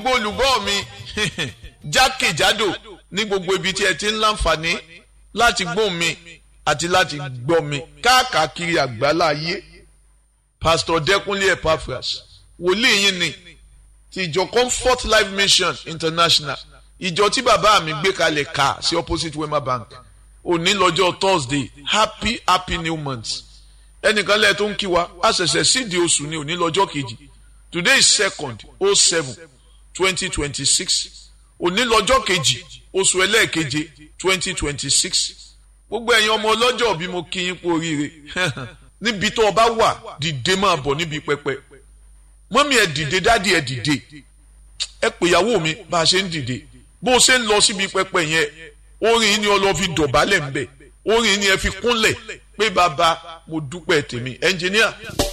gbogbo olùgbọ́ mi jákèjádò ní gbogbo ibi tí ẹ ti ń láǹfààní láti gbóhùn mi àti láti gbọ́ mi káàkiri àgbálá ayé pastor Dẹ́kúnlé Epaphras wòlíì yín ni ti ìjọ Comfort Life Mission International ìjọ tí bàbá mi gbé kalẹ̀ ká sí opposite Wema Bank òní lọ́jọ́ Thursday happy happy new month ẹnìkan lẹ́ẹ̀ tó ń kí wa a ṣẹ̀ṣẹ̀ sídìí oṣù ní òní lọ́jọ́ kejì today is second oh seven twenty twenty six òní lọ́jọ́ kejì oṣù ẹlẹ́ẹ̀keje twenty twenty six gbogbo ẹ̀yin ọmọ ọlọ́jọ́ bí mo kí yín kú oríire níbi tó o bá wà dìde máa bọ̀ níbi pẹpẹ mọ́mí ẹ̀ dìde dádì ẹ̀ dìde ẹ pèyàwó mi bá a ṣe ń dìde bó o ṣe ń lọ síbi pẹpẹ yẹn orin yìí ni ọlọ́ fi dọ̀bálẹ̀ ń bẹ̀ orin yìí ni ẹ fi kúnlẹ̀ pé bàbá mo dúpẹ́ tèmi ẹnjìníà.